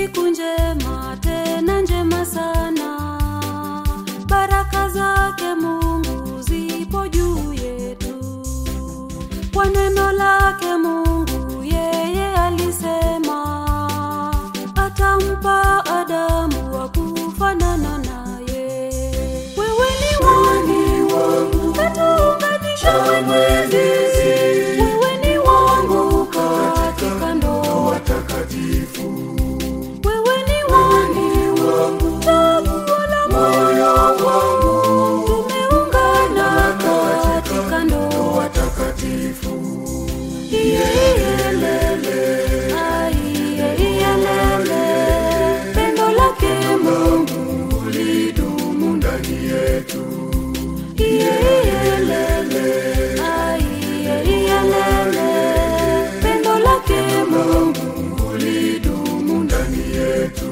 siku njema tena njema sana baraka zake mungu zipo juu yetu kwa neno lake mungu yeye alisema atampa adamu wa kufanana naye wewe ni wani wangu katuunganisha mwenyezi wewe ni wangu katika ndoa takatifu wewe ni wani wangu chaguo la moyo wangu tumeungana katika ndoa takatifu iyelele aiyelele pendo lake mungu lidumu ndani yetu iyelele aiyelele pendo lake mungu lidumu ndani yetu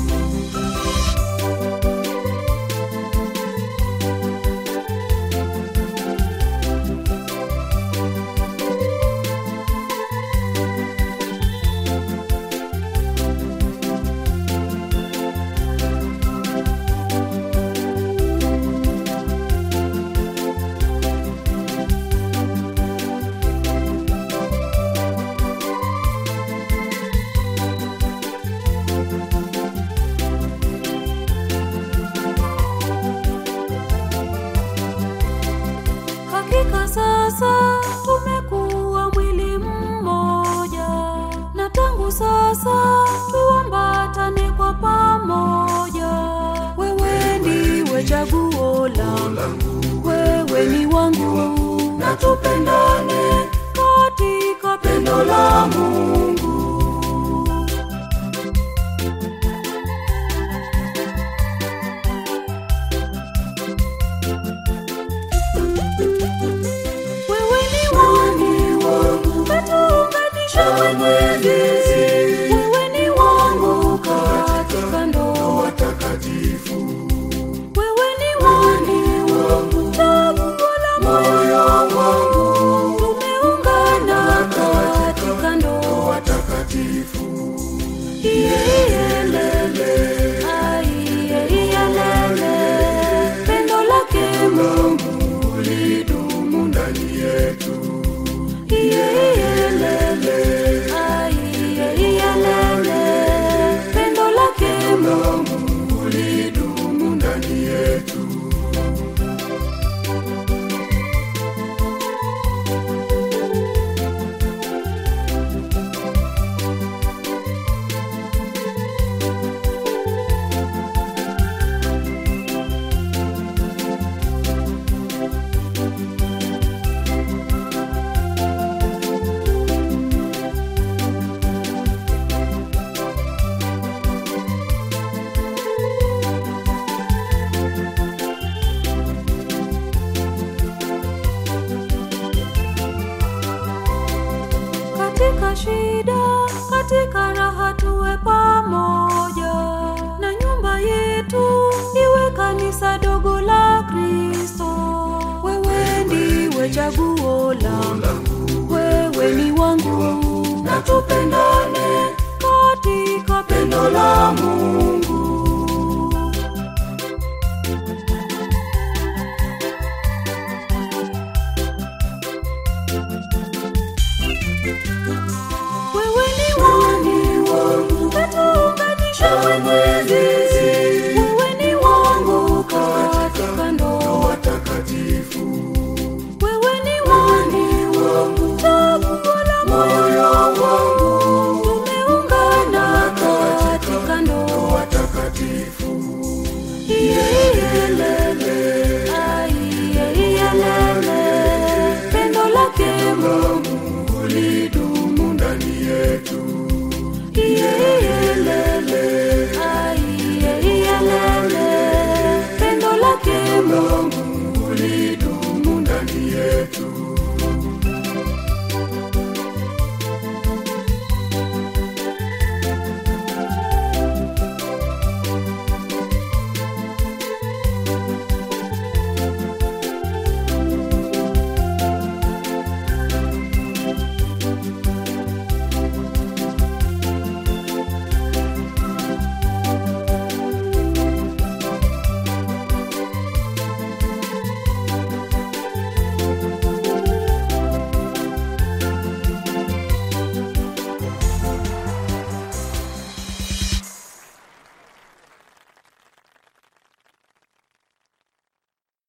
hakika sasa tumekuwa mwili mmoja na tangu sasa tuambatane kwa pamoja wewe ndiwe chaguo langu wewe ni wangu na tupendane katika pendo la mungu wewe ni wani wangu katuunganisha mwenyezi wewe ni wangu katika ndoa takatifu wewe ni wani wangu chaguo la moyo wangu tumeungana katika ndoa takatifu iyelele aiyelele pendo lake mungu lidumu ndani yetu iyelele aiyelele pendo lake mungu lidumu ndani yetu katika shida katika raha tuwe pamoja na nyumba yetu iwe kanisa dogo la kristo wewe ndiwe chaguo langu wewe ni wangu na tupendane katika pendo la mungu wewe ni wani wangu katuunganisha mwenyezi wewe ni wangu katika ndoa takatifu wewe ni wani wangu chaguo la moyo wangu tumeungana katika ndoa takatifu iyelele aiyelele pendo lake mungu lidumu ndani yetu iyelele aiyelele pendo lake mungu lidumu ndani yetu